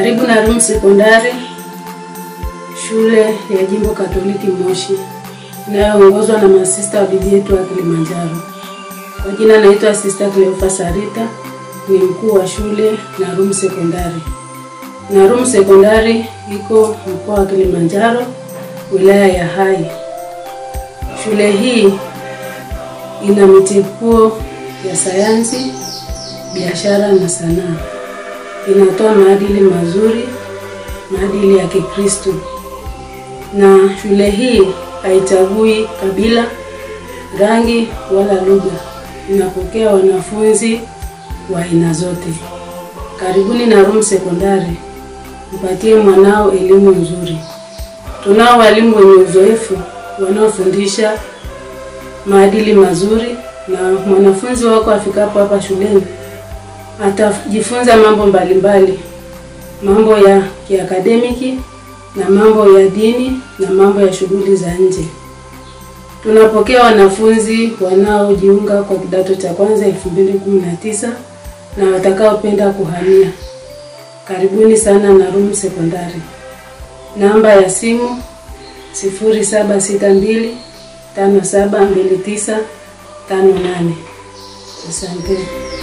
karibu na Rum Sekondari, shule ya jimbo Katoliki Moshi inayoongozwa na masista wa bibi yetu wa Kilimanjaro. Kwa jina naitwa Sista Cleofa Sarita, ni mkuu wa shule Narum Sekondari. Narum Sekondari iko mkoa wa Kilimanjaro, wilaya ya Hai. Shule hii ina mitipuo ya sayansi, biashara na sanaa. Inatoa maadili mazuri, maadili ya Kikristo, na shule hii haichagui kabila, rangi wala lugha. Inapokea wanafunzi wa aina zote. Karibuni Narum Sekondari, mpatie mwanao elimu nzuri. Tunao walimu wenye uzoefu wanaofundisha maadili mazuri, na mwanafunzi wako afikapo hapa shuleni atajifunza mambo mbalimbali, mambo ya kiakademiki na mambo ya dini na mambo ya shughuli za nje. Tunapokea wanafunzi wanaojiunga kwa kidato cha kwanza 2019 na watakaopenda kuhamia. Karibuni sana Narum Sekondari. Namba ya simu 0762 572958. Asante.